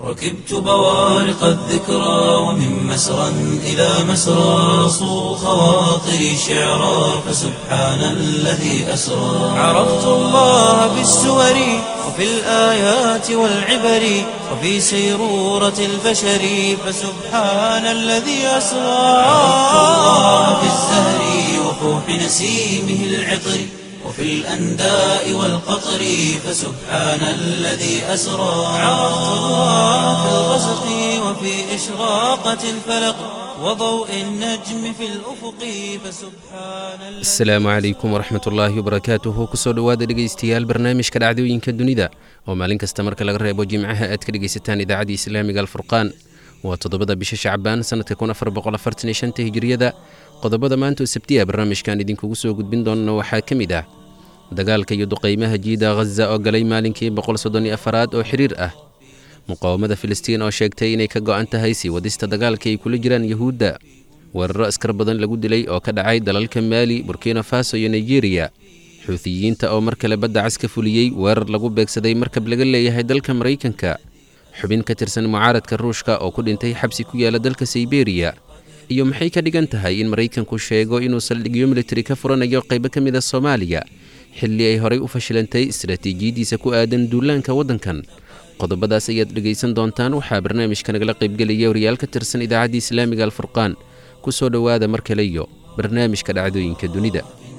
ركبت بوارق الذكرى ومن مسرى إلى مسرى صو خواطري شعرا فسبحان الذي أسرى عرفت الله بالسور وفي الآيات والعبر وفي سيرورة البشر فسبحان الذي أسرى عرفت الله بالزهر وفوح نسيمه العطر وفي الأنداء والقطر فسبحان الذي أسرى عرفت الله في الغسق وفي إشراقة الفلق وضوء النجم في الأفق فسبحان asalaamu calaykum waraxmat ullaahi wabarakaatuhu kusoo dhowaada dhegaystayaal barnaamijka dhacdooyinka dunida oo maalin kasta marka laga reebo jimcaha aad ka dhegaysataan idaacadda islaamiga alfurqaan waa toddobada bisha shacbaan sannadka kun afar boqol afartan iyo shanta hijiriyada qodobada maanta oo sabtiya barnaamijkan idinkugu soo gudbin doonana waxaa ka mid ah dagaalka iyo duqaymaha jiida ghaza oo galay maalinkii boqol soddon iyo afaraad oo xiriir ah muqaawamada filistiin oo sheegtay inay ka go'an tahay sii wadista dagaalka ay kula jiraan yuhuudda weeraro askar badan lagu dilay oo ka dhacay dalalka maali burkina faso iyo nigeriya xuutiyiinta oo mar kale badda cas ka fuliyey weerar lagu beegsaday markab laga leeyahay dalka maraykanka xubin ka tirsan mucaaradka ruushka oo ku dhintay xabsi ku yaala dalka sayberiya iyo maxay ka dhigan tahay in maraykanku sheego inuu saldhigyo militari ka furanayo qaybo ka mid a soomaaliya xilli ay horay u fashilantay istaraatiijiyadiisa ku aadan duulaanka waddankan qodobadaas ayaad dhegaysan doontaan waxaa barnaamijka nagala qaybgelaya wariyaal ka tirsan idaacadda islaamiga alfurqaan ku soo dhowaada mar kale iyo barnaamijka dhacdooyinka dunida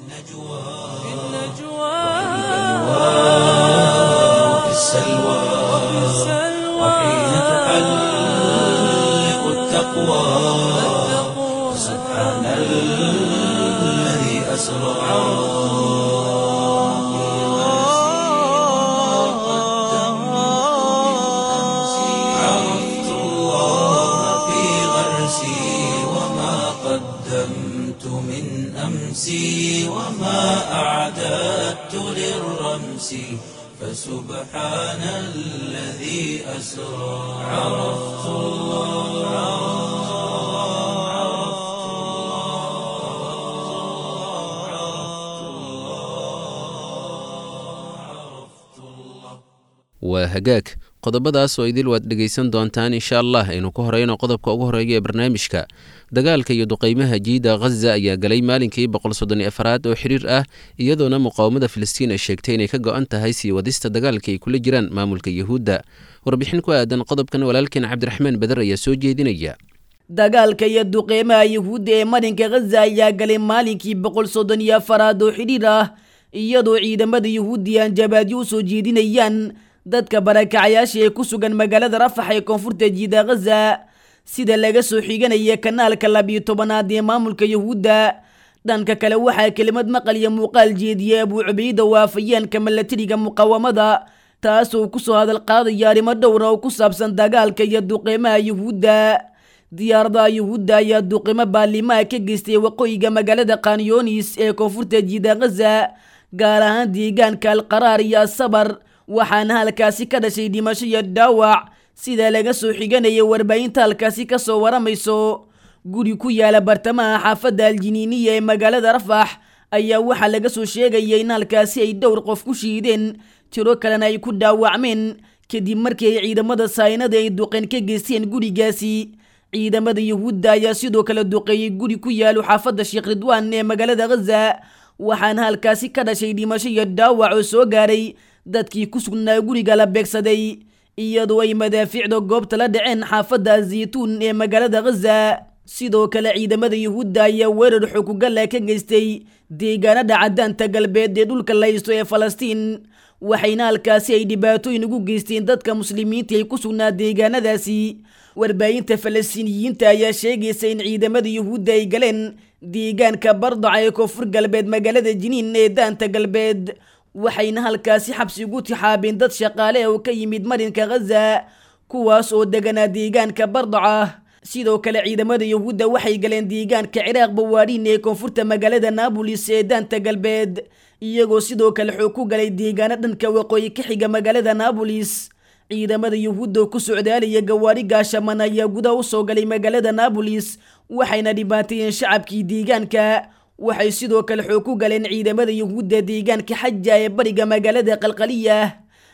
وفي السلوى وحين تحلق التقوى سبحان الذي أسرى عرفت الله في غرسي وما قدمت من أمسي وما أعددت للرمس فسبحان الذي أسرى عرفت waa hagaag qodobadaas oo idil waad dhegaysan doontaan insha allah aynu ku horeyno qodobka ugu horeeya ee barnaamijka dagaalka iyo duqaymaha jiida ghaza ayaa galay maalinkii boqol soddon iyo afaraad oo xiriir ah iyadoona muqaawamada filistiin ay sheegtay inay ka go'an tahay sii wadista dagaalka ay kula jiraan maamulka yuhuudda warbixin ku aadan qodobkan walaalkeen cabdiraxmaan beder ayaa soo jeedinaya dagaalka iyo duqeymaha yuhuudda ee marinka ghaza ayaa galay maalinkii boqol soddon iyo afaraad oo xidhiir ah iyadoo ciidamada yuhuuddi aan jabaadyo u soo jeedinayaan dadka barakacayaasha ee ku sugan magaalada rafax ee koonfurta jiida ghaza sida laga soo xiganaya kanaalka labiyo tobanaad ee maamulka yuhuudda dhanka kale waxaa kelimad maqal iyo muuqaal jeediyey abuu cubayda waafayeenka milatariga muqaawamada taasoo kusoo hadal qaadaya arrimo dhowra oo ku saabsan dagaalka iyo duqeymaha yuhuudda diyaaradaha yuhuudda ayaa duqeymo baalimaha ka geystay waqooyiga magaalada kanyonis ee koonfurta jiida ghaza gaar ahaan deegaanka alqaraar iyo asabar waxaana halkaasi ka dhashay dhimasho iyo dhaawac sida laga soo xiganaya warbaahinta halkaasi ka soo waramayso guri ku yaala bartamaha xaafadda aljiniiniya ee magaalada rafax ayaa waxaa laga soo sheegaya in halkaasi ay dhowr qof ku shiideen tiro kalena ay ku dhaawacmeen kadib markii ay ciidamada saynada ay duqeen ka geysteen gurigaasi ciidamada yuhuudda ayaa sidoo kale duqeeyey guri ku yaalo xaafadda sheekh ridwaan ee magaalada ghaza waxaana halkaasi ka dhashay dhimasho iyo dhaawac oo soo gaaray dadkii ku sugnaa guriga la beegsaday iyadoo ay madaafiicda goobta la dhaceen xaafadda zaytuun ee magaalada ghaza sidoo kale ciidamada yuhuudda ayaa weerar xukugalla ka geystay deegaanada cadaanta galbeed ee dhulka laysto ee falastiin waxayna halkaasi ay dhibaatooyin ugu geysteen dadka muslimiinta ay ku sugnaa deegaanadaasi warbaahinta falastiiniyiinta ayaa sheegaysa in ciidamada yuhuudda ay galeen deegaanka bardaca ee koonfur galbeed magaalada jiniin ee daanta galbeed waxayna halkaasi xabsi ugu tixaabeen dad shaqaale oo ka yimid marinka ghaza kuwaas oo deganaa deegaanka bardaca sidoo kale ciidamada yuhuudda waxay galeen deegaanka ciraaq bawaadhiin ee koonfurta magaalada naabolis ee daanta galbeed iyagoo sidoo kale xoog ku galay deegaano dhanka waqooyi ka xiga magaalada naabolis ciidamada yuhuudda oo ku socdaalaya gawaari gaashaman ayaa gudaha u soo galay magaalada naabolis waxayna dhibaateeyeen shacabkii deegaanka waxay sidoo kale xoog ku galeen ciidamada yuhuudda deegaanka xaja ee bariga magaalada qalqaliya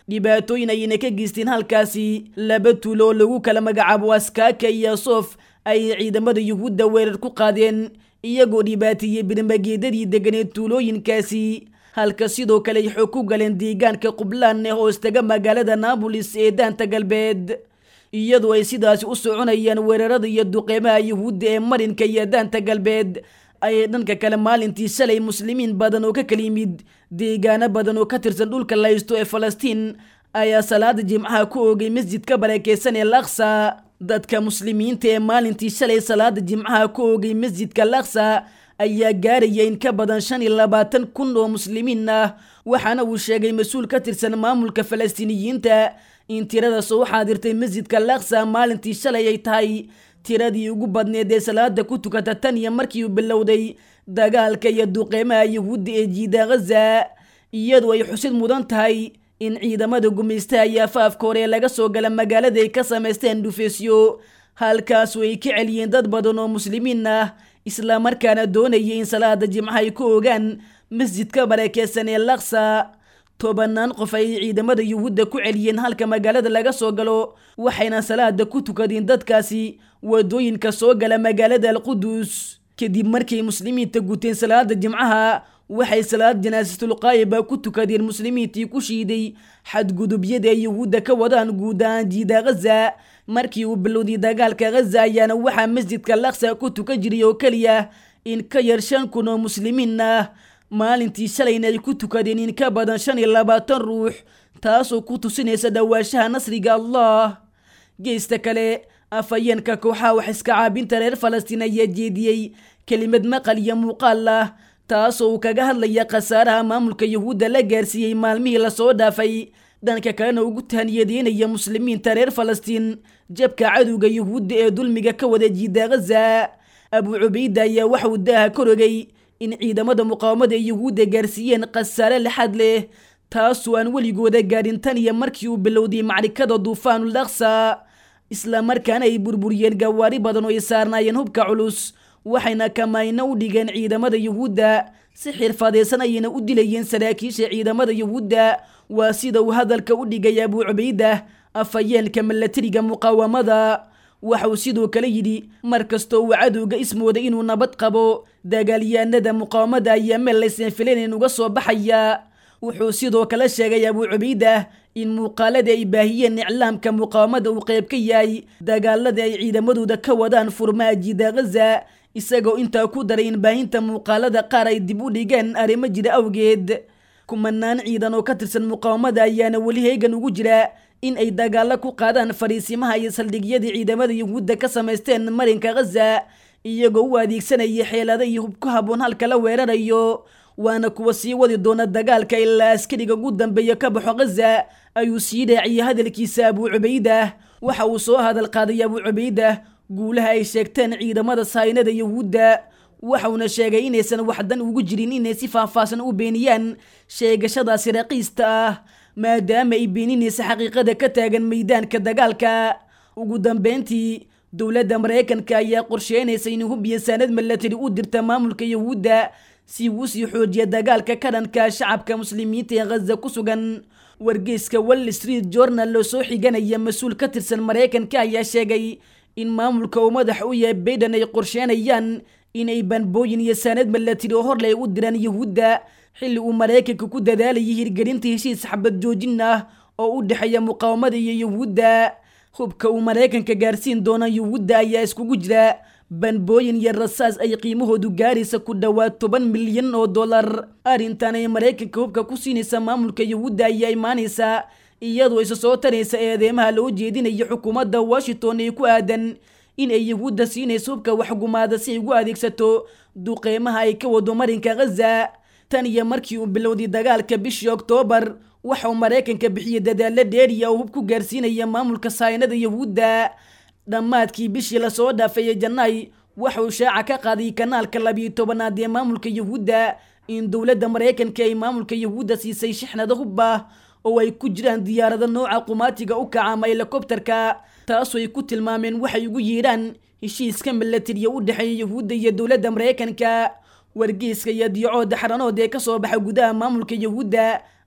dhibaatooyin ayayna ka geysteen halkaasi laba tuulo oo lagu kala magacaabo askaaka iyo soof ayay ciidamada yuhuudda weerar ku qaadeen iyagoo dhibaateeyey birmageedadii deganeed tuulooyinkaasi halka sidoo kale ay xog ku galeen deegaanka qublaan ee hoostaga magaalada naabolis ee daanta galbeed iyadoo ay sidaasi u soconayaan weerarada iyo duqeymaha yuhuudda ee marinka iyo daanta galbeed ayay dhanka kale maalintii shalay muslimiin badan oo ka kala yimid deegaano badan oo ka tirsan dhulka laysto ee falastiin ayaa salaada jimcaha ku oogay masjidka barakeysan ee laksa dadka muslimiinta ee maalintii shalay salaada jimcaha ku oogay masjidka laksa ayaa gaaraya in ka badan shan iyo labaatan kun oo muslimiin ah waxaana uu sheegay mas-uul ka tirsan maamulka falastiiniyiinta in tirada soo xaadirtay masjidka laksa maalintii shalay ay tahay tiradii ugu badneed ee salaada ku tukata tan iyo markii uu bilowday dagaalka iyo duqeymaha yuhuudda ee jiida ghaza iyadoo ay xusid mudan tahay in ciidamada gumaystaha iyo afaafka hore laga soo gala magaalada ay ka samaysteen dhufeesyo halkaasu ay ka celiyeen dad badan oo muslimiin ah islamarkaana doonayay in salaada jimcaha ay ku ogaan masjidka barakeysan ee laksa tobanaan qof ayay ciidamada yuhuudda ku celiyeen halka magaalada laga soo galo waxayna salaada ku tukadeen dadkaasi wadooyinka soo gala magaalada alqudus kadib markay muslimiinta guteen salaada jimcaha waxay salaad janaasatulqaayiba ku tukadeen muslimiintii ku shiiday xadgudubyada ay yuhuudda ka wadaan guud ahaan jiida ghaza markii uu bilowday dagaalka ghaza ayaana waxaa masjidka laksa ku tukan jiray oo keliya in ka yar shan kun oo muslimiin ah maalintii shalayna ay ku tukadeen in ka badan shan iyo labaatan ruux taasoo ku tusinaysa dhowaanshaha nasriga allah geesta kale afhayeenka kooxaha wax iska caabinta reer falastiin ayaa jeediyey kelimad maqal iyo muuqaal ah taasoo uu kaga hadlaya khasaaraha maamulka yuhuudda la gaarsiiyey maalmihii lasoo dhaafay dhanka kalena ugu tahniyadeynaya muslimiinta reer falastiin jabka cadowga yuhuudda ee dulmiga ka wada jiida ghaza abu cubayda ayaa waxauu daaha korogay in ciidamada muqaawamada ee yuhuudda gaarsiiyeen khasaare laxad leh taasoo aan weligooda gaadhin tan iyo markii uu bilowday macrikada duufaanul aqsa islamarkaana ay burburiyeen gawaari badan oo ay saarnaayeen hubka culus waxayna kamayno u dhigeen ciidamada yuhuudda si xirfadaysan ayayna u dilayeen saraakiisha ciidamada yuhuudda waa sida uu hadalka u dhigay abu cubayda afhayeenka milatariga muqaawamada waxauu sidoo kale yidhi mar kastoo uu cadowga ismooda inuu nabad qabo dagaalyahanada muqaawamada ayaa meel laysan filanayn uga soo baxaya wuxuu sidoo kale sheegay abu cubayda in muuqaalada ay baahiyeen iclaamka muqaawamada uu qayb ka yahay dagaalada ay ciidamadooda ka wadaan furmaha jiida ghaza isagoo intaa ku daray in baahinta muuqaalada qaar ay dib u dhigeen arrimo jira awgeed kumanaan ciidan oo ka tirsan muqaawamada ayaana weli heegan ugu jira in ay dagaalo ku qaadaan fariisimaha iyo saldhigyadii ciidamada yuhuudda ka samaysteen marinka ghaza iyagoo u adeegsanaya xeelado iyo hub ku habboon halka la weerarayo waana kuwa sii wadi doona dagaalka ilaa askariga ugu dambeeya ka baxo ghaza ayuu sii dhaaciyey hadalkiisa abu cubayda waxa uu soo hadal qaaday abu cubayda guulaha ay sheegteen ciidamada sahaynada yuhuudda waxauna sheegay inaysan waxdan ugu jirin inay si faahfaahsan u beeniyaan sheegashadaasi raqiista ah maadaama ay beeninaysa xaqiiqada ka taagan meydaanka dagaalka ugu dambeyntii dowladda maraykanka ayaa qorsheynaysa in hub iyo saanad milatari u dirta maamulka yuhuudda si uu sii xoojiya dagaalka ka dhanka shacabka muslimiinta ee ghaza ku sugan wargeyska wall street journal oo soo xiganaya mas-uul ka tirsan maraykanka ayaa sheegay in maamulka uu madax u yahay bayden ay qorsheynayaan inay banbooyin iyo saanad milatari oo horley u diraan yuhuudda xilli uu maraykanka ku dadaalayay hirgelinta heshiis xabad joojin ah oo u dhexeeya muqaawamada iyo yuhuudda hubka uu maraykanka gaarsiin doona yuhuudda ayaa iskugu jira banbooyin iyo rasaas ay qiimahoodu gaaraysa ku dhowaad toban milyan oo dollar arrintan ay maraykanka hubka ku siinaysa maamulka yuhuudda ayaa imaanaysa iyadoo isa soo taraysa eedeemaha loo jeedinayo xukuumadda washington ee ku aadan in ay yuhuudda siinayso hubka waxgumaada si ay ugu adeegsato duqeymaha ay ka wado marinka ghaza tan iyo markii uu bilowday dagaalka bishii oktoobar waxa uu maraykanka bixiyey dadaalo dheeriya oo hub ku gaarsiinaya maamulka sahaynada yuhuudda dhammaadkii bishii lasoo dhaafay ee janaay waxa uu shaaca ka qaaday kanaalka labiyo tobanaad ee maamulka yuhuudda in dowladda maraykanka ay maamulka yuhuudda siisay shixnado hub ah oo ay ku jiraan diyaarado nooca qumaatiga u kaca ama helikobterka taasoo ay ku tilmaameen waxay ugu yeedhaan heshiiska milatariya u dhexeeya yuhuudda iyo dowladda maraykanka wargeyska iyo diicooda xaranood ee kasoo baxa gudaha maamulka yuhuudda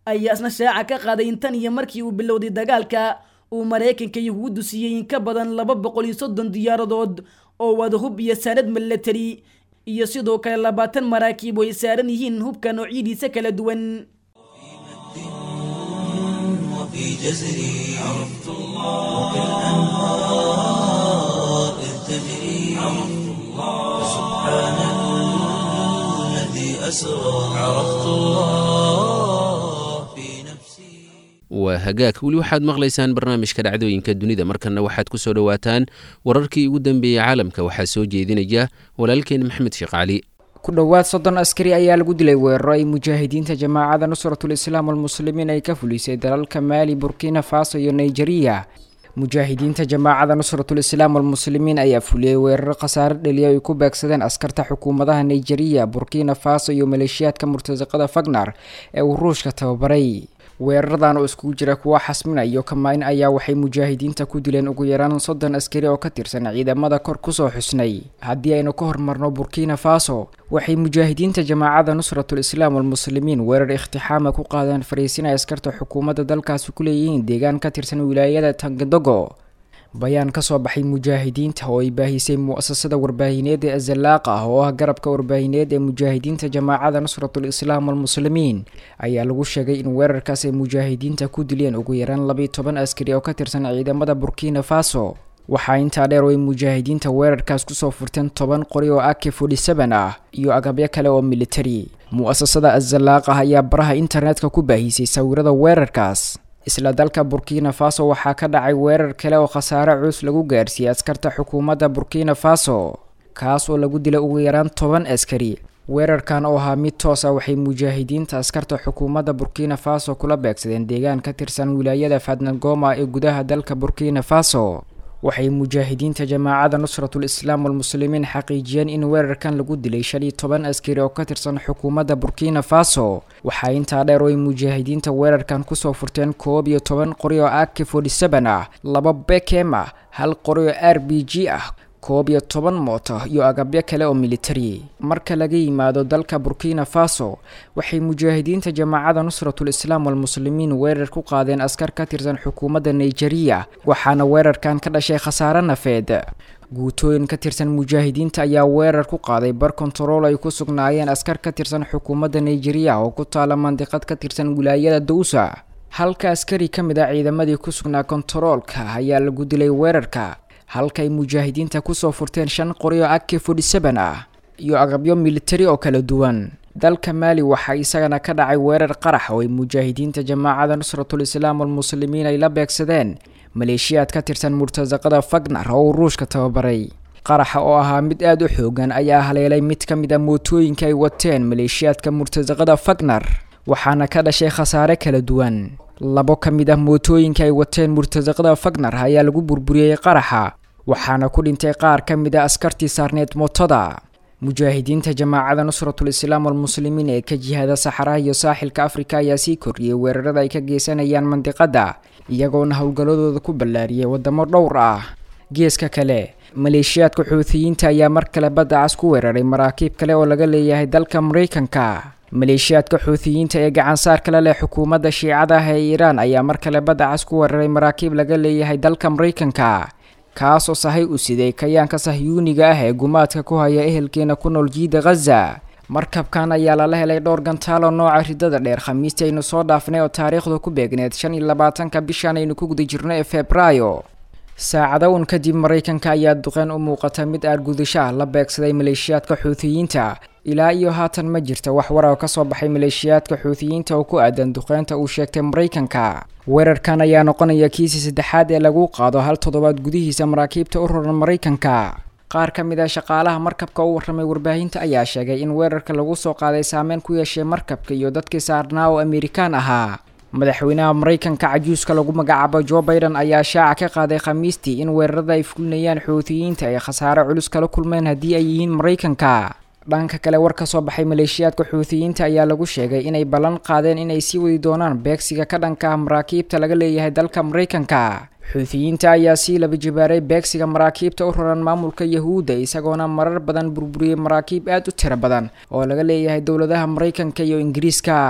ayaa isna shaaca ka qaaday in tan iyo markii uu bilowday dagaalka uu maraykanka yuhuuddu siiyey in ka badan laba boqol iyo soddon diyaaradood oo wada hub iyo saanad milatari iyo sidoo kale labaatan maraakiib oo ay saaran yihiin hubka noocyadiisa kala duwan وفي جزري عرفت الله وكالأنهار إذ تجري عرفت الله سبحان الذي أسرى عرفت الله في نفسي waa hagaag weli waxaad maqlaysaan barnaamijka dhacdooyinka dunida markanna waxaad ku soo dhowaataan wararkii ugu dambeeyey caalamka waxaa soo jeedinaya walaalkeen maxamed sheekh cali ku dhowaad soddon askari ayaa lagu dilay weeraro ay mujaahidiinta jamaacada nusratul islaam walmuslimiin ay ka fulisay dalalka maali burkina faso iyo nigeriya mujaahidiinta jamaacada nusratul islaam walmuslimiin ayaa fuliyey weeraro khasaare dheliya ay ku beegsadeen askarta xukuumadaha nigeriya burkina faso iyo maleeshiyaadka murtasaqada fagnar ee uu ruushka tababaray weeraradan oo iskugu jira kuwa xasmina iyo kamaayn ayaa waxay mujaahidiinta ku dileen ugu yaraan soddon askari oo ka tirsan ciidamada kor kusoo xusnay haddii aynu ka hormarno burkina faso waxay mujaahidiinta jamaacada nusratul islaam walmuslimiin weerar ikhtixaama ku qaadeen fariisin ay askarta xukuumadda dalkaasi ku leeyihiin deegaan ka tirsan wilaayada tangadogo bayaan ka soo baxay mujaahidiinta oo ay baahisay mu-asasada warbaahineed ee azalaaqa ah oo ah garabka warbaahineed ee mujaahidiinta jamaacada nusratul islaam walmuslimiin ayaa lagu sheegay in weerarkaas ay mujaahidiinta ku dileen ugu yaraan labiiyo toban askari oo ka tirsan ciidamada burkina faso waxaa intaa dheer oo ay mujaahidiinta weerarkaas kusoo furteen toban qori oo ak forty seven ah iyo agabyo kale oo militari mu-asasada azalaaq ah ayaa baraha internetka ku baahisay sawirada weerarkaas isla dalka burkina faso waxaa ka dhacay weerar kale oo khasaare culus lagu gaarsiiyey askarta xukuumadda burkina faso kaas oo lagu dilay ugu yaraan toban askari weerarkan oo ahaa mid toos ah waxay mujaahidiinta askarta xukuumadda burkina faso kula beegsadeen deegaan ka tirsan wilaayada fadnagoma ee gudaha dalka burkina faso waxay mujaahidiinta jamaacada nusratul islaam walmuslimiin xaqiijiyeen in weerarkan lagu dilay shan iyo toban askari oo ka tirsan xukuumadda burkina faso waxaa intaa dheer oo ay mujaahidiinta weerarkan kusoo furteen koob iyo toban qori oo ak forty seven ah laba bekem ah hal qori oo r b g ah koob iyo toban mooto iyo agabyo kale oo militari marka laga yimaado dalka burkina faso waxay mujaahidiinta jamaacada nusratul islaam walmuslimiin weerar ku qaadeen askar ka tirsan xukuumadda nigeriya waxaana weerarkan ka dhashay khasaare nafeed guutooyin ka tirsan mujaahidiinta ayaa weerar ku qaaday bar kontarool ay ku sugnaayeen askar ka tirsan xukuumadda nigeriya oo ku taala mandiqad ka tirsan wilaayada dawsa halka askari ka mid ah ciidamadii ku sugnaa kontaroolka ayaa lagu dilay weerarka halka ay mujaahidiinta kusoo furteen shan qori oo ak forty seven ah iyo agabyo militari oo kala duwan dalka maali waxaa isagana ka dhacay weerar qarax oo ay mujaahidiinta jamaacada nusratul islaam walmuslimiin ay la beegsadeen maleeshiyaad ka tirsan murtasaqada fagnar oo uu ruushka tababaray qaraxa oo ahaa mid aada u xoogan ayaa haleelay mid ka mid a mootooyinka ay wateen maleeshiyaadka murtasaqada fagnar waxaana ka dhashay khasaare kala duwan labo ka mid ah mootooyinka ay wateen murtasaqada fagnar ayaa lagu burburiyey qaraxa waxaana ku dhintay qaar ka mid a askartii saarneed mootada mujaahidiinta jamaacada nusratul islaam walmuslimiin ee ka jihada saxaraha iyo saaxilka afrika ayaa sii kordhiyey weerarada ay ka geysanayaan mandiqadda iyagoona howlgalladooda ku ballaariyay wadamo dhowr ah geeska kale maleeshiyaadka xuutiyiinta ayaa mar kale badda cas ku weeraray maraakiib kale oo laga leeyahay dalka maraykanka maleeshiyaadka xuutiyiinta ee gacansaar kale leh xukuumadda shiicada ah ee iiraan ayaa mar kale badda cas ku weeraray maraakiib laga leeyahay dalka maraykanka kaas oo sahay u siday kayaanka sahyuuniga ah ee gumaadka ku haya ehelkeena ku nool jiida khaza markabkan ayaa lala helay dhowr gantaalo nooca ridada dheer khamiistii aynu soo dhaafnay oo taariikhdu ku beegneed shan iyo labaatanka bishan aynu ku guda jirno ee febraayo saacado un kadib maraykanka ayaa duqeen u muuqata mid aargudasho ah la beegsaday maleeshiyaadka xuutiyiinta ilaa iyo haatan ma jirta wax war oo ka soo baxay maleeshiyaadka xuutiyiinta oo ku aadan duqeynta uu sheegtay maraykanka weerarkan ayaa noqonaya kiisii saddexaad ee lagu qaado hal toddobaad gudihiisa maraakiibta u roran maraykanka qaar ka mid ah shaqaalaha markabka u warramay warbaahinta ayaa sheegay in weerarka lagu soo qaaday saameyn ku yeeshay markabka iyo dadkii saarnaa oo amerikaan ahaa madaxweynaha maraykanka cajuuska lagu magacaabo jo biden ayaa shaaca ka qaaday khamiistii in weerarada ay fulinayaan xuutiyiinta ay khasaare culus kala kulmeen haddii ay yihiin maraykanka dhanka kale war ka soo baxay maleeshiyaadka xuutiyiinta ayaa lagu sheegay inay ballan qaadeen inay sii wadi doonaan beegsiga ka dhanka ah maraakiibta laga leeyahay dalka maraykanka xuutiyiinta ayaa sii laba jibaaray beegsiga maraakiibta u raran maamulka yahuudda isagoona marar badan burburiyey maraakiib aad u tiro badan oo laga leeyahay dowladaha maraykanka iyo ingiriiska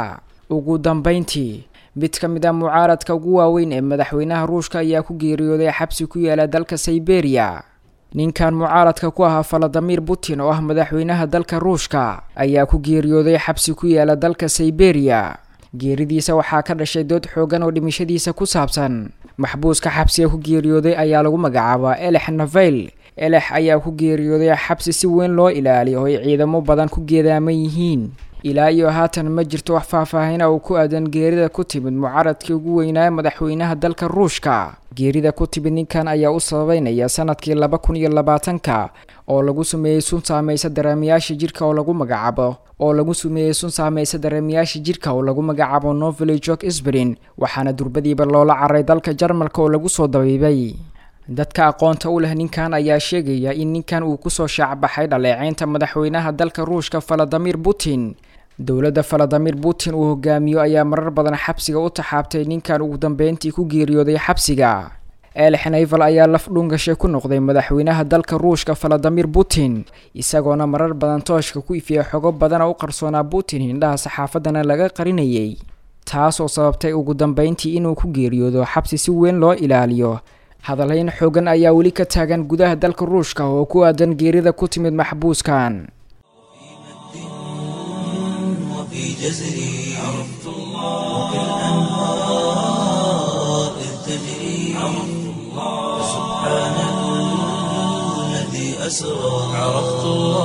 ugu dambeyntii mid ka mid ah mucaaradka ugu waaweyn ee madaxweynaha ruushka ayaa ku geeriyooday xabsi ku yaala dalka sayberia ninkan mucaaradka ku ahaa faladimir putin oo ah madaxweynaha dalka ruushka ayaa ku geeriyooday xabsi ku yaala dalka sayberia geeridiisa waxaa ka dhashay dood xoogan oo dhimashadiisa ku saabsan maxbuuska xabsiga ku geeriyooday ayaa lagu magacaabaa elex navel elex ayaa ku geeriyooday xabsi si weyn loo ilaaliyo oo ay ciidamo badan ku geedaaman yihiin ilaa iyo haatan ma jirto wax faahfaahina uu ku aadan geerida ku timid mucaaradkii ugu weynaa madaxweynaha dalka ruushka geerida ku timid ninkan ayaa u sababeynaya sanadkii laba kun iyo labaatanka oo lagu sameeyey sun saamaysa dareemayaasha jirka oo lagu magacaabo oo lagu sameeyey sun saamaysa dareemayaasha jirka oo lagu magacaabo novely jok isbrin waxaana durbadiiba loola caray dalka jarmalka oo lagu soo dabiibay dadka aqoonta u leh ninkan ayaa sheegaya in ninkan uu kusoo shaacbaxay dhaleeceynta madaxweynaha dalka ruushka valadimir putin dowladda valadimir putin uu hogaamiyo ayaa marar badan xabsiga u taxaabtay ninkan ugu dambeyntii ku geeriyooday xabsiga elex naval ayaa laf dhungashay ku noqday madaxweynaha dalka ruushka valadimir putin isagoona marar badan tooshka ku ifiyay xogo badana u qarsoonaa putin hindhaha saxaafadana laga qarinayay taas oo sababtay ugu dambeyntii inuu ku geeriyoodo xabsi si weyn loo ilaaliyo hadalhayn xoogan ayaa weli ka taagan gudaha dalka ruushka oo ku aadan geerida ku timid maxbuuskan وفي جزري عرفت الله وكالأنهار إذ تجري عرفت الله سبحان الذي أسرى عرفت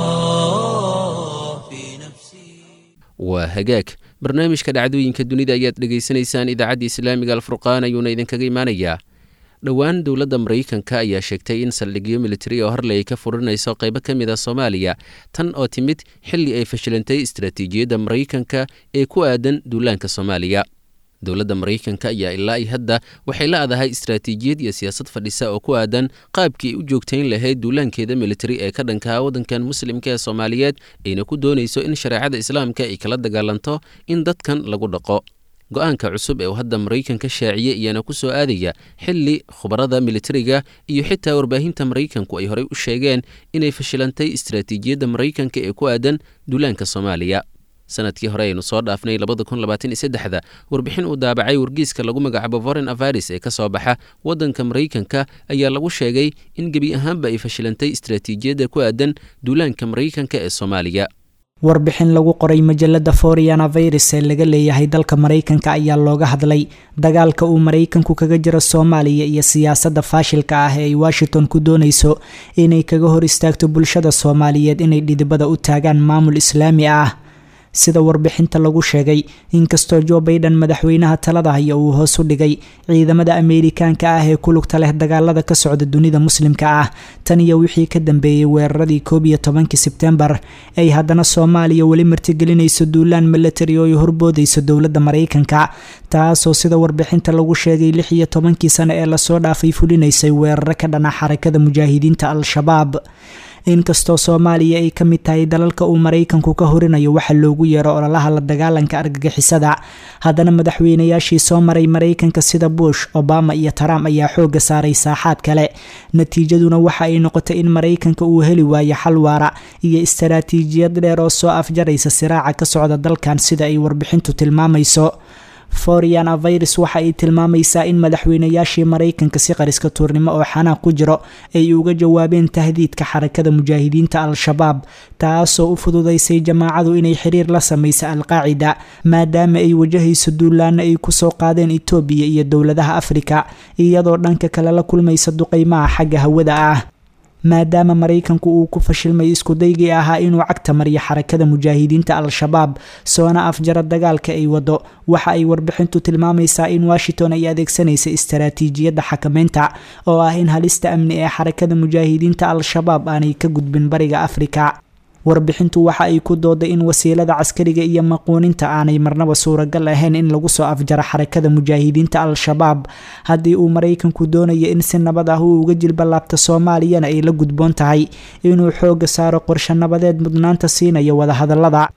الله في نفسي waa hagaag barnaamijka dhacdooyinka dunida ayaad dhegaysanaysaan idaacadda islaamiga alfurqaan ayuuna idinkaga imaanayaa dhowaan dowladda maraykanka ayaa sheegtay in saldhigyo militari oo horley ay ka furinayso qaybo ka mid a soomaaliya tan oo timid xilli ay fashilantay istaraatiijiyadda maraykanka ee ku aadan duulaanka soomaaliya dowladda maraykanka ayaa ilaa i hadda waxay la adahay istaraatiijiyad iyo siyaasad fadhisa oo ku aadan qaabkii ay u joogtayn lahayd duulaankeeda militari ee ka dhankaa waddankan muslimka ee soomaaliyeed ayna ku doonayso in shareecada islaamka ay kala dagaalanto in dadkan lagu dhaqo go-aanka cusub ee uu hadda maraykanka shaaciye iyaana ku soo aadaya xilli khubarada militariga iyo xitaa warbaahinta maraykanku ay horey u sheegeen inay fashilantay istaraatiijiyadda maraykanka ee ku aadan duulaanka soomaaliya sanadkii hore aynu soo dhaafnay labada kun labaatan iyo saddexda warbixin uu daabacay wargiiska lagu magacaabo foreign avaris ee ka soo baxa waddanka maraykanka ayaa lagu sheegay in gebi ahaanba ay fashilantay istaraatiijiyadda ku aadan duulaanka maraykanka ee soomaaliya warbixin lagu qoray majalada foriana virus ee laga leeyahay dalka maraykanka ayaa looga hadlay dagaalka uu maraykanku kaga jiro soomaaliya iyo siyaasadda faashilka ah ee ay washington ku doonayso inay kaga hor istaagto bulshada soomaaliyeed inay dhidibada u taagaan maamul islaami ah sida warbixinta lagu sheegay inkastoo jo baiden madaxweynaha talada haya uu hoos u dhigay ciidamada ameerikaanka ah ee ku lugta leh dagaalada ka socda dunida muslimka ah tan iyo wixii ka dambeeyey weeraradii koob iyo tobankii sebtembar ay haddana soomaaliya weli martigelinayso duulaan milatari oo ay horboodayso dowladda maraykanka taasoo sida warbixinta lagu sheegay lix iyo tobankii sano ee lasoo dhaafay fulinaysay weeraro ka dhana xarakada mujaahidiinta al-shabaab inkastoo soomaaliya ay ka mid tahay dalalka uu maraykanku ka horinayo waxa loogu yeero ololaha la dagaalanka argagixisada haddana madaxweynayaashii soo maray maraykanka sida bush obama iyo trump ayaa xooga saaray saaxaad kale natiijaduna waxa ay noqotay in maraykanka uu heli waayo xal waara iyo istaraatiijiyad dheer oo soo afjaraysa siraaca ka socda dalkan sida ay warbixintu tilmaamayso foriana virus waxa ay tilmaamaysaa in madaxweynayaashii maraykanka si qariska tuurnimo oo xanaaq ku jiro ay uga jawaabeen tahdiidka xarakada mujaahidiinta al-shabaab taasoo u fududaysay jamaacadu inay xiriir la samaysa al-qaacida maadaama ay wajahayso duulaana ay kusoo qaadeen etoobiya iyo dowladaha afrika iyadoo dhanka kale la kulmaysa duqeymaha xagga hawada ah maadaama maraykanku uu ku fashilmay iskudaygii ahaa inuu cagta mariyo xarakada mujaahidiinta al-shabaab soona afjara dagaalka ay wado waxa ay warbixintu tilmaamaysaa in washington ay adeegsanaysa istaraatiijiyadda xakameynta oo ah in halista amni ee xarakada mujaahidiinta al-shabaab aanay ka gudbin bariga afrika warbixintu waxa ay ku dooday in wasiilada caskariga iyo maquuninta aanay marnaba suuragal ahayn in lagu soo afjaro xarakada mujaahidiinta al-shabaab haddii uu maraykanku doonayo in si nabad ah uu uga jilbalaabta soomaaliyana ay la gudboon tahay inuu xooga saaro qorshe nabadeed mudnaanta siinayo wadahadalada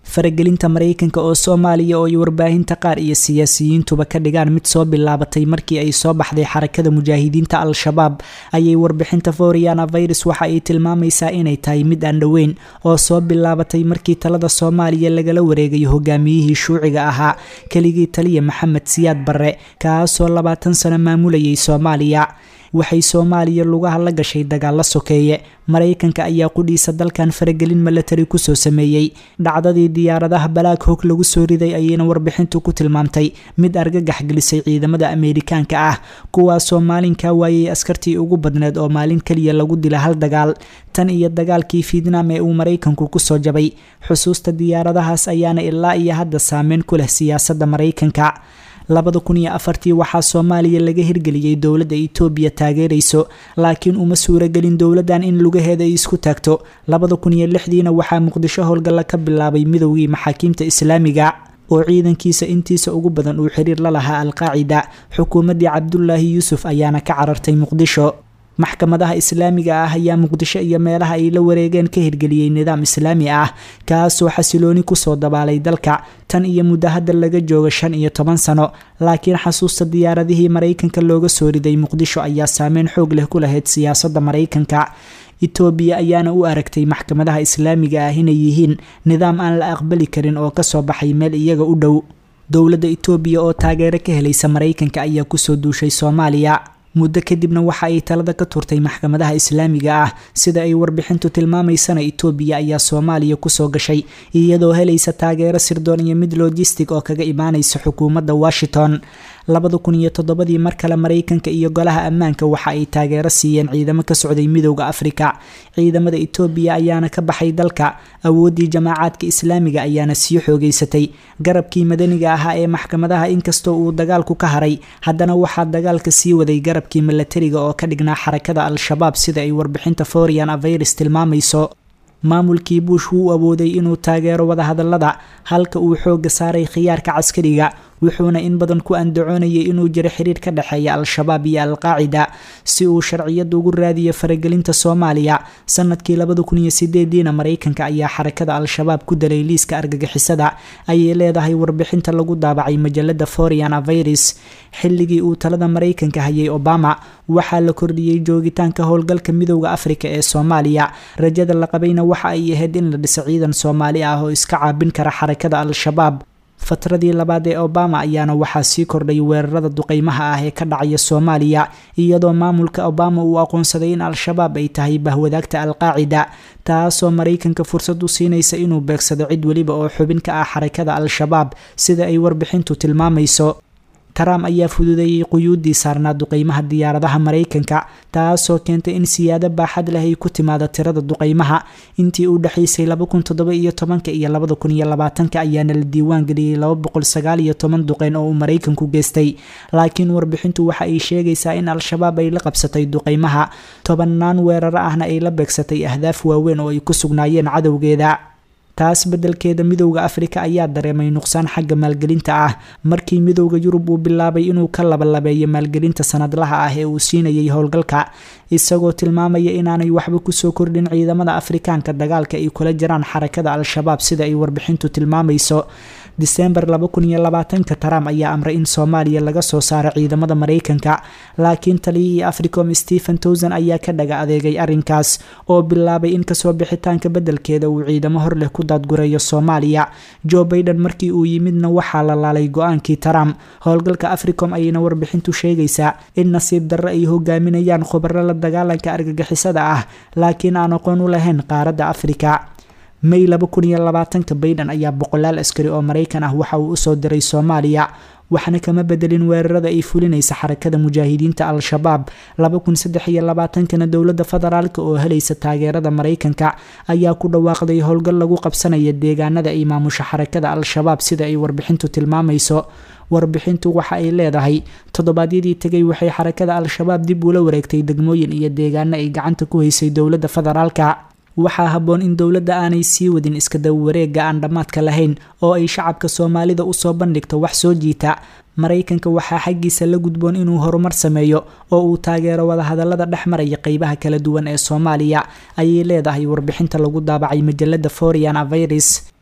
faragelinta maraykanka oo soomaaliya oo ay warbaahinta qaar iyo siyaasiyiintuba ka dhigaan mid soo bilaabatay markii ay soo baxday xarakada mujaahidiinta al-shabaab ayay warbixinta foriana virus waxa ay tilmaamaysaa inay tahay mid aan dhoweyn oo soo bilaabatay markii talada soomaaliya lagala wareegayo hogaamiyihii shuuciga ahaa keligii taliya maxamed siyaad barre kaasoo labaatan sano maamulayay soomaaliya waxay soomaaliya lugaha la gashay dagaal la sokeeye maraykanka ayaa qudhiisa dalkan faragelin milatari kusoo sameeyey dhacdadii diyaaradaha balaag hog lagu soo riday ayayna warbixintu ku tilmaamtay mid argagax gelisay ciidamada ameerikaanka ah kuwaasoo maalinkaa waayay askartii ugu badneed oo maalin keliya lagu dila hal dagaal tan iyo dagaalkii fiidnaam ee uu maraykanku kusoo jabay xusuusta diyaaradahaas ayaana ilaa iyo hadda saameyn ku leh siyaasadda maraykanka labada kun iyo afartii waxaa soomaaliya laga hirgeliyey dowladda itoobiya taageerayso laakiin uma suuragelin dowladdan in lugaheeda ay isku taagto labada kun iyo lixdiina waxaa muqdisho howlgalla ka bilaabay midowgii maxaakiimta islaamiga oo ciidankiisa intiisa ugu badan uu xiriir la lahaa alqaacida xukuumaddii cabdulaahi yuusuf ayaana ka carartay muqdisho maxkamadaha islaamiga ah ayaa muqdisho iyo meelaha ay la wareegeen ka hirgeliyey nidaam islaami ah kaasoo xasilooni kusoo dabaalay dalka tan iyo muddo hadda laga jooga shan iyo toban sano laakiin xasuusta diyaaradihii maraykanka looga soo riday muqdisho ayaa saameyn xoog leh ku lahayd siyaasadda maraykanka itoobiya ayaana u aragtay maxkamadaha islaamiga ah inay yihiin nidaam aan la aqbali karin oo kasoo baxay meel iyaga u dhow dowladda itoobiya oo taageero ka helaysa maraykanka ayaa kusoo duushay soomaaliya muddo kadibna waxa ay talada ka turtay maxkamadaha islaamiga ah sida ay warbixintu tilmaamaysana itoobiya ayaa soomaaliya kusoo gashay iyadoo helaysa taageero sirdoon iyo mid logistic oo kaga imaanaysa xukuumadda washington labada kun iyo toddobadii mar kale maraykanka iyo golaha ammaanka waxa ay taageero siiyeen ciidamo ka socday midowda afrika ciidamada itoobiya ayaana ka baxay dalka awooddii jamaacaadka islaamiga ayaana sii xoogeysatay garabkii madaniga ahaa ee maxkamadaha inkastoo uu dagaalku ka haray haddana waxaa dagaalka sii waday garabkii milatariga oo ka dhignaa xarakada al-shabaab sida ay warbixinta forian avirus tilmaamayso maamulkii buush wuu awooday inuu taageero wadahadalada halka uu xooga saaray khiyaarka caskariga wuxuuna in badan ku andacoonayay inuu jiro xiriir ka dhexeeya al-shabaab iyo al-qaacida si uu sharciyada ugu raadiyo faragelinta soomaaliya sanadkii labada kun iyo sideediina maraykanka ayaa xarakada al-shabaab ku dalay liiska argagixisada ayay leedahay warbixinta lagu daabacay majalada forian avirus xilligii uu talada maraykanka hayay obama waxaa la kordhiyey joogitaanka howlgalka midowda afrika ee soomaaliya rajada la qabayna waxa ay ahayd in la dhiso ciidan soomaali ah oo iska caabin kara xarakada al-shabaab fatradii labaad ee obama ayaana waxaa sii kordhay weerarada duqeymaha ah ee ka dhacaya soomaaliya iyadoo maamulka obama uu aqoonsaday in al-shabaab ay tahay bahwadaagta al-qaacida taasoo maraykanka fursad u siinaysa inuu beegsado cid weliba oo xubin ka ah xarakada al-shabaab sida ay warbixintu tilmaamayso trump ayaa fududeeyey quyuuddii saarnaa duqeymaha diyaaradaha maraykanka taasoo keentay in siyaado baaxad leh ay ku timaado tirada duqeymaha intii u dhexaysay iyo tobanka iyo labada kun iyo labaatanka ayaana la diiwaan geliyey laba boqol sagaal iyo toban duqeyn oo uu maraykanku geystay laakiin warbixintu waxa ay sheegaysaa in al-shabaab ay la qabsatay duqeymaha tobanaan weeraro ahna ay la beegsatay ahdaaf waaweyn oo ay ku sugnaayeen cadowgeeda taas beddelkeeda midowda afrika ayaa dareemay nuqsaan xagga maalgelinta ah markii midowda yurub uu bilaabay inuu ka labalabeeyo maalgelinta sanadlaha ah ee uu siinayay howlgalka isagoo tilmaamaya inaanay waxba kusoo kordhin ciidamada afrikaanka dagaalka ay kula jiraan xarakada al-shabaab sida ay warbixintu tilmaamayso disembar ka trump ayaa amray in soomaaliya laga soo saaro ciidamada maraykanka laakiin taliyihii africom stephen towson ayaa ka dhaga adeegay arrinkaas oo bilaabay in kasoo bixitaanka beddelkeeda uu ciidamo hor leh ku daadgureeyo soomaaliya joe baiden markii uu yimidna waxaa la laalay go-aankii trump howlgalka africom ayayna warbixintu sheegaysaa in nasiib darro ay hogaaminayaan khubaro la dagaalanka argagixisada ah laakiin aan aqoon u lahayn qaaradda afrika may baiden ayaa boqolaal askari oo maraykan ah waxa uu usoo diray soomaaliya waxna kama bedelin weerarada ay fulinaysa xarakada mujaahidiinta al-shabaab kana dowlada federaalk oo helaysa taageerada maraykanka ayaa ku dhawaaqday howlgal lagu qabsanaya deegaanada ay maamusha xarakada al-shabaab sida ay warbixintu tilmaamayso warbixintu waxa ay leedahay toddobaadyadii tegay waxay xarakada al-shabaab dib ula wareegtay degmooyin iyo deegaano ay gacanta ku haysay dowlada federaalka waxaa habboon in dowladda aanay sii wadin iskadawa wareega aan dhammaadka lahayn oo ay shacabka soomaalida usoo bandhigto wax soo jiita maraykanka waxaa xaggiisa la gudboon inuu horumar sameeyo oo uu taageero wadahadalada dhex maraya qeybaha kala duwan ee soomaaliya ayay leedahay warbixinta lagu daabacay majalada forian avirus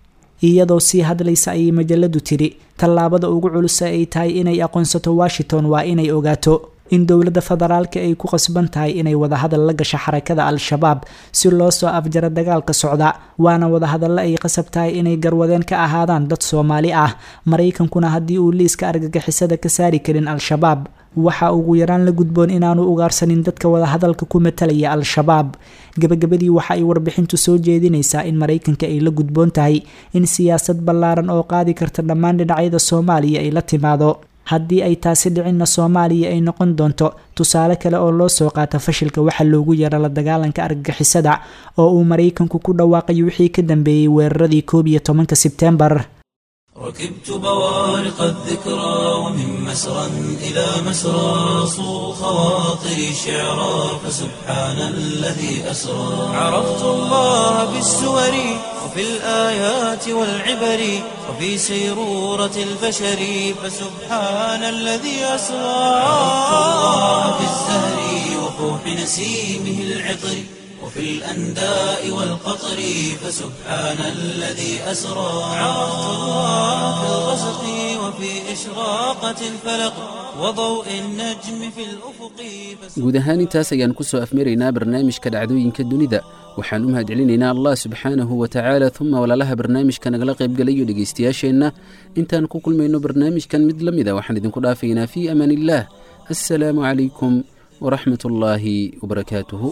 iyadoo sii hadlaysa ayay majaladu tidhi tallaabada ugu culusa ay tahay inay aqoonsato washington waa inay ogaato in dowladda federaalka ay ku qasban tahay inay wadahadal la gasho xarakada al-shabaab si loo soo afjaro dagaalka socda waana wadahadallo ay qasab tahay inay garwadeen ka ahaadaan dad soomaali ah maraykankuna haddii uu liiska argagixisada ka saari karin al-shabaab waxa ugu yaraan la gudboon inaanu ugaarsanin dadka wadahadalka ku matalaya al-shabaab gabagabadii waxa ay warbixintu soo jeedinaysaa in maraykanka ay la gudboon tahay in siyaasad ballaaran oo qaadi karta dhammaan dhinacyada soomaaliya ay la timaado haddii ay taasi dhicinna soomaaliya ay noqon doonto tusaale kale oo loo soo qaata fashilka waxa loogu yaro la dagaalanka argagixisada oo uu maraykanku ku dhawaaqay wixii ka dambeeyey weeraradii koob iyo tobanka sebteembar ركبت بوارق الذكرى ومن مسرى إلى مسرى صو خواطري شعرا فسبحان الذي أسرى عرفت الله بالسور وفي الآيات والعبر وفي سيرورة البشر فسبحان الذي أسرى عرفت الله بالزهر وفوح نسيمه العطر وفي الأنداء والقطر فسبحان الذي أسرى عرفت الله في الغسق وفي إشراقة الفلق وضوء النجم في الأفق guud ahaan intaas ayaan ku soo afmaraynaa barnaamijka dhacdooyinka dunida waxaan u mahadcelinaynaa allah subxaanahu wa tacaala uma walaalaha barnaamijka nagala qaybgalayo dhegaystayaasheenna intaan ku kulmayno barnaamijkan mid la mida waxaan idinku dhaafaynaa fii amaan illaah assalaamu calaykum waraxmat ullaahi wabarakaatuhu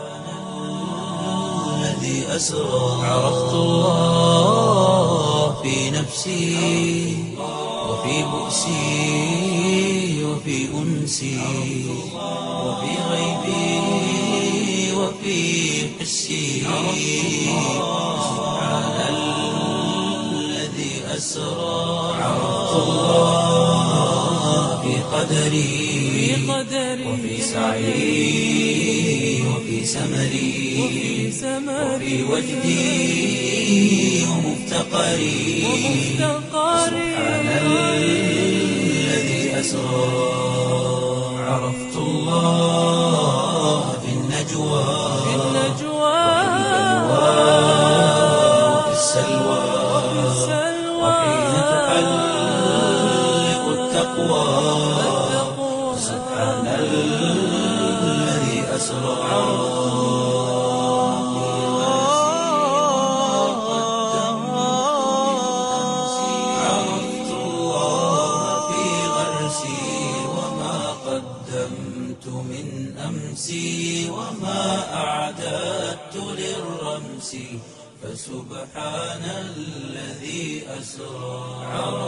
الذي أسرى عرفت الله في نفسي وفي بؤسي وفي أنسي وفي غيبي وفي حسي سبحان الذي أسرى عرفت الله في قدري وفي سعي وفي سمري وفي وجدي ومفتقري سبحان الذي أسرى عرفت الله في النجوى وفي السلوى وحين تحلق التقوى سبحان الذي أسرى عرفت الله في غرسي وما قدمت من أمسي وما أعددت للرمس فسبحان الذي أسرى عرفت